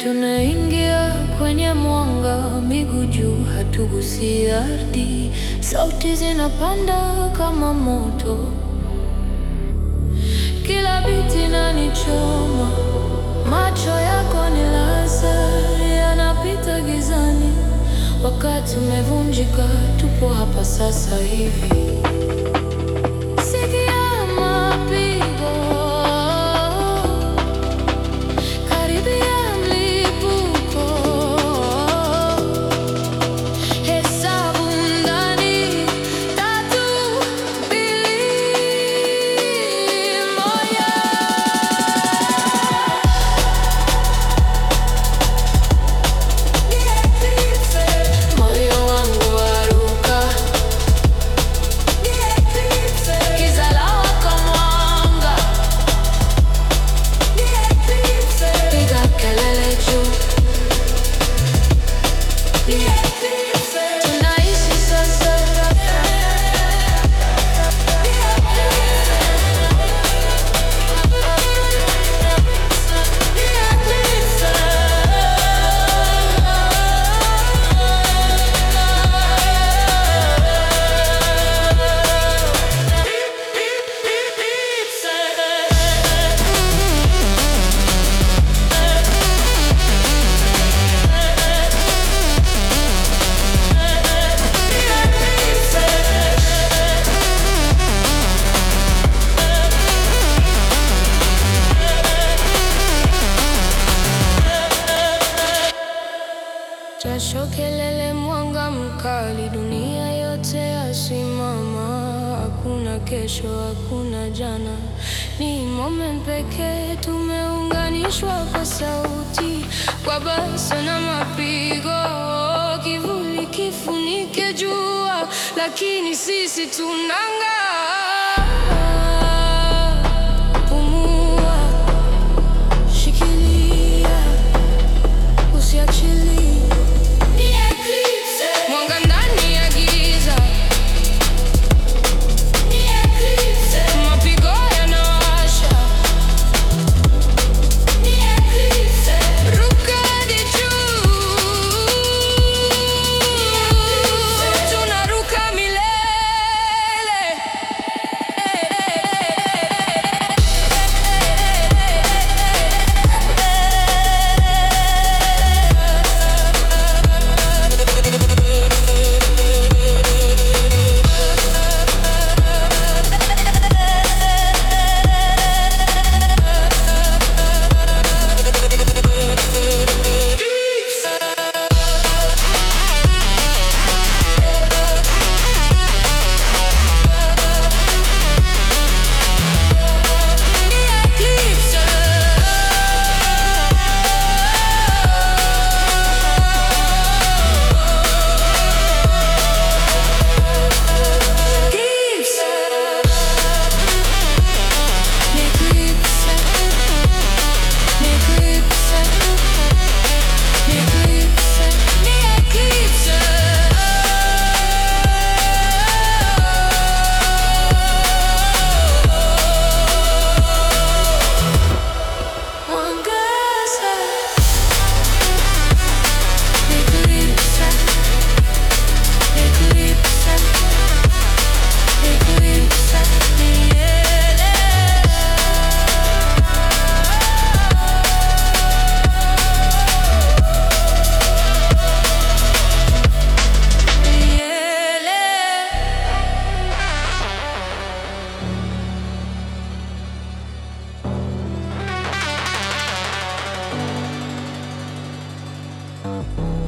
Tunaingia kwenye mwanga, miguu juu, hatugusi ardhi. Sauti zinapanda kama moto, kila biti inanichoma. Macho yako ni laser, yanapita gizani. Wakati umevunjika, tupo hapa sasa hivi. Sikia mapigo, karibia mlipuko. Hesabu ndani, tatu, mbili, moja. Moyo wangu waruka, giza lawaka mwanga, piga kelele juu, tunaishi sasa. Jasho, kelele, mwanga mkali, dunia yote yasimama. Hakuna kesho, hakuna jana, ni moment pekee. Tumeunganishwa kwa sauti, kwa basa na mapigo. Kivuli kifunike jua, lakini sisi tunang'aa. Pumua, shikilia Usiachilie mwanga ndani ya giza, mapigo yanawasha, ruka hadi juu, tunaruka milele. Mwangaza Eclipse Eclipse Eclipse Miele Miele